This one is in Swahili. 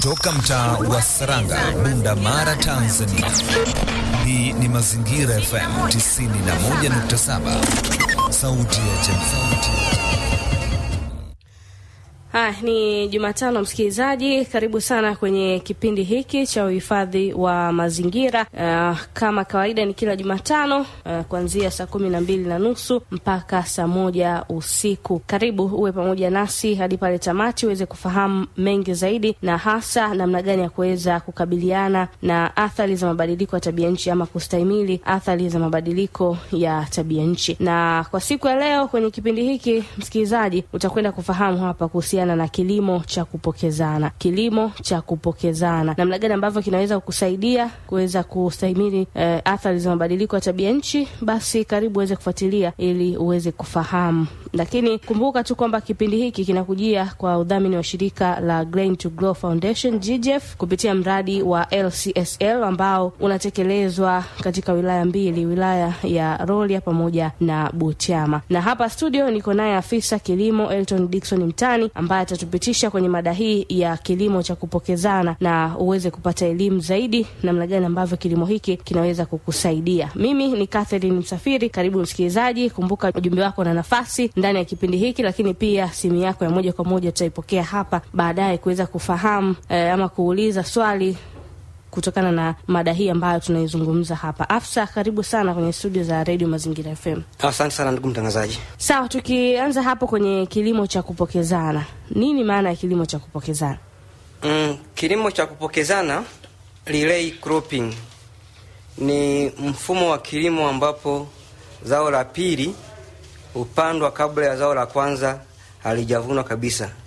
Toka mtaa wa Saranga, Bunda Mara, Tanzania. Hii ni Mazingira FM 91.7, sauti ya jamii. Haya, ni Jumatano msikilizaji, karibu sana kwenye kipindi hiki cha uhifadhi wa mazingira. Uh, kama kawaida ni kila Jumatano uh, kuanzia saa kumi na mbili na nusu mpaka saa moja usiku. Karibu uwe pamoja nasi hadi pale tamati uweze kufahamu mengi zaidi, na hasa namna gani ya kuweza kukabiliana na athari za mabadiliko ya tabia nchi ama kustahimili athari za mabadiliko ya tabia nchi. Na kwa siku ya leo kwenye kipindi hiki msikilizaji, utakwenda kufahamu hapa kuhusiana na kilimo cha kupokezana. Kilimo cha kupokezana, namna gani ambavyo kinaweza kukusaidia kuweza kustahimili eh, athari za mabadiliko ya tabia nchi. Basi karibu uweze kufuatilia ili uweze kufahamu, lakini kumbuka tu kwamba kipindi hiki kinakujia kwa udhamini wa shirika la Grain to Grow Foundation GGF kupitia mradi wa LCSL ambao unatekelezwa katika wilaya mbili, wilaya ya Rorya pamoja na Butiama. Na hapa studio niko naye afisa kilimo Elton Dickson Mtani ambaye atatupitisha kwenye mada hii ya kilimo cha kupokezana na uweze kupata elimu zaidi namna gani ambavyo kilimo hiki kinaweza kukusaidia. Mimi ni Catherine Msafiri, karibu msikilizaji. Kumbuka ujumbe wako na nafasi ndani ya kipindi hiki, lakini pia simu yako ya moja kwa moja tutaipokea hapa baadaye kuweza kufahamu eh, ama kuuliza swali kutokana na mada hii ambayo tunaizungumza hapa. Afsa, karibu sana kwenye studio za Radio Mazingira FM. Asante sana ndugu mtangazaji. Sawa, tukianza hapo kwenye kilimo cha kupokezana, nini maana ya kilimo cha kupokezana? Mm, kilimo cha kupokezana relay cropping ni mfumo wa kilimo ambapo zao la pili hupandwa kabla ya zao la kwanza halijavunwa kabisa.